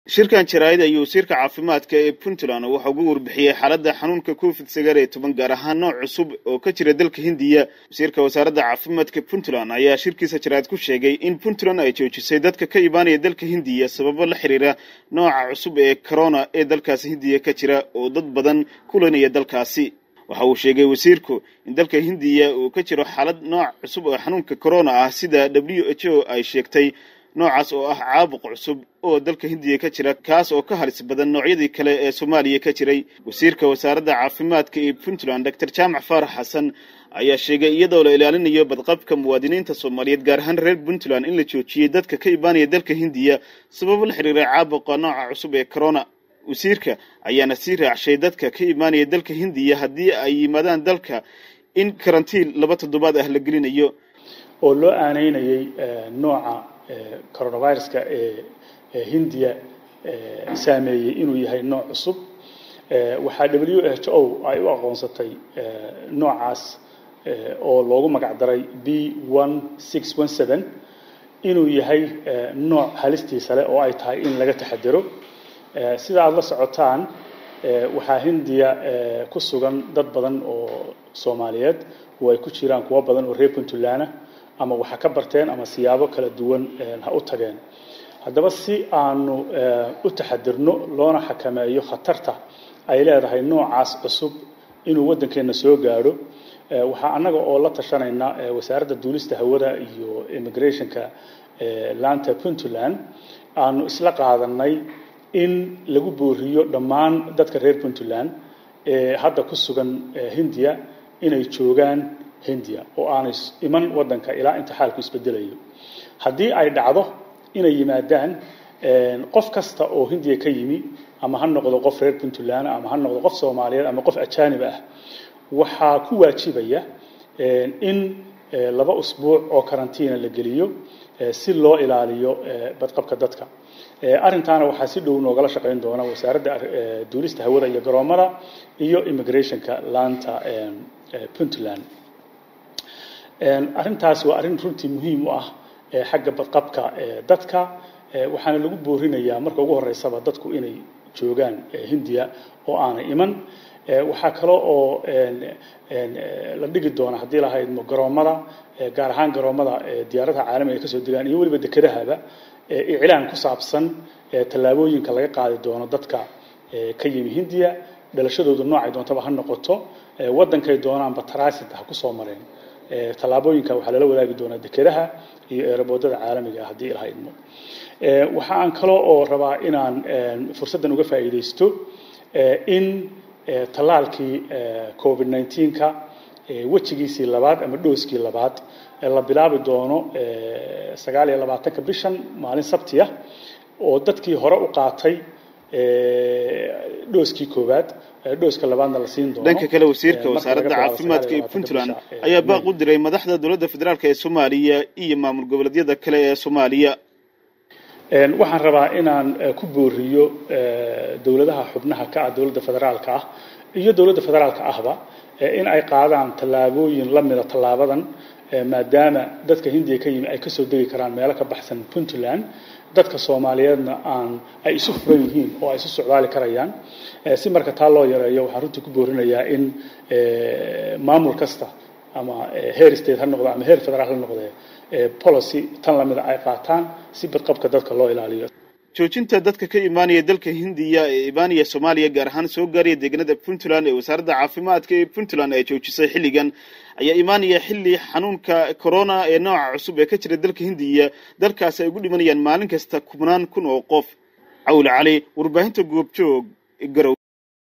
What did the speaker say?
shirkan jaraa'id ayuu wasiirka caafimaadka ee puntland waxa ugu warbixiyey xaaladda xanuunka covid sagaal iyo toban gaar ahaan nooc cusub oo ka jira dalka hindiya wasiirka wasaaradda caafimaadka puntland ayaa shirkiisa jaraa'id ku sheegay in puntland ay joojisay dadka ka imaanaya dalka hindiya sababo la xiriira nooca cusub ee corona ee dalkaasi hindiya ka jira oo dad badan kulanaya dalkaasi waxa uu sheegay wasiirku in dalka hindiya uu ka jiro xaalad nooc cusub oo xanuunka corona ah sida w h o ay sheegtay noocaas oo ah caabuq cusub oo dalka hindiya ka jira kaas oo ka halis badan noocyadii kale ee soomaaliya ka jiray wasiirka wasaaradda caafimaadka ee puntland doctor jaamac faarax xasan ayaa sheegay iyadoo la ilaalinayo badqabka muwaadiniinta soomaaliyeed gaar ahaan reer puntland in la joojiyey dadka ka imaanaya dalka hindiya sababo la xiriira caabuqa nooca cusub ee corona wasiirka ayaana sii raacshay dadka ka imaanaya dalka hindiya haddii ay yimaadaan dalka in karantiin laba toddobaad ah la gelinayo oo loo aaneynayay nooca coronaviruska ee hindiya saameeyey inuu yahay nooc cusub waxaa w h o ay u aqoonsatay noocaas oo loogu magac daray b one six one seven inuu yahay nooc halistiisa leh oo ay tahay in laga taxadaro sida aada la socotaan waxaa hindiya ku sugan dad badan oo soomaaliyeed oo ay ku jiraan kuwo badan oo reer puntland ama waxa ka barteen ama siyaabo kala duwan ha u tageen haddaba si aanu u taxadirno loona xakameeyo khatarta ay leedahay noocaas cusub inuu waddankeenna soo gaadho waxaa annaga oo la tashanayna wasaaradda duulista hawada iyo immigrationka laanta puntland aanu isla qaadanay in lagu booriyo dhammaan dadka reer puntland ee hadda ku sugan hindiya inay joogaan hindiya oo aanay iman waddanka ilaa inta xaalku isbedelayo haddii ay dhacdo inay yimaadaan qof kasta oo hindiya ka yimi ama ha noqdo qof reer puntland ama ha noqdo qof soomaaliyeed ama qof ajaanib ah waxaa ku waajibaya in laba usbuuc oo karantiina la geliyo si loo ilaaliyo badqabka dadka arrintaana waxaa si dhow noogala shaqayn doona wasaaradda duulista hawada iyo garoomada iyo immigrationka laanta puntland arrintaas waa arrin runtii muhiim u ah xagga badqabka dadka waxaana lagu boorinayaa marka ugu horeysaba dadku inay joogaan hindiya oo aanay iman waxaa kale oo la dhigi doona haddii lahaydmo garoomada gaar ahaan garoomada diyaaradaha caalamiga ay kasoo degaan iyo weliba dekedahaba iclaan ku saabsan tallaabooyinka laga qaadi doono dadka ka yimi hindiya dhalashadoodu noocay doontaba ha noqoto waddankay doonaanba transit ha kusoo mareen tallaabooyinka waxaa lala wadaagi doonaa dekedaha iyo eeraboodada caalamiga ah haddii ilahaydmo waxa aan kale oo rabaa inaan fursaddan uga faa'iidaysto in tallaalkii covid nineteenka wejigiisii labaad ama dhooskii labaad la bilaabi doono sagaal iyo labaatanka bishan maalin sabti ah oo dadkii hore u qaatay dhooskii koowaad dhooska labaadna la siin doono dhanka kale wasiirka wasaaradda caafimaadka ee puntland ayaa baaq u diray madaxda dowladda federaalk ee soomaaliya iyo maamul goboleedyada kale ee soomaaliya waxaan rabaa inaan ku booriyo dowladaha xubnaha ka ah dowladda federaalka ah iyo dowladda federaalka ahba in ay qaadaan tallaabooyin la mida tallaabadan maadaama dadka hindiya ka yimi ay kasoo degi karaan meelo ka baxsan puntland dadka soomaaliyeedna aan ay isu furan yihiin oo ay isu socdaali karayaan si marka taa loo yareeyo waxaan runtii ku boorinayaa in maamul kasta ama heer state ha noqdo ama heer federaal ha noqdee policy tan lamida ay qaataan si badqabka dadka loo ilaaliyo joojinta dadka ka imaanaya dalka hindiya ee imaanaya soomaaliya gaar ahaan soo gaaraya deegaanada puntland ee wasaaradda caafimaadka ee puntland ay joojisay xilligan ayaa imaanaya xilli xanuunka corona ee nooca cusub ee ka jira dalka hindiya dalkaasi ay ugu dhimanayaan maalin kasta kubnaan kun oo qof cawle cali warbaahinta goobjoog garow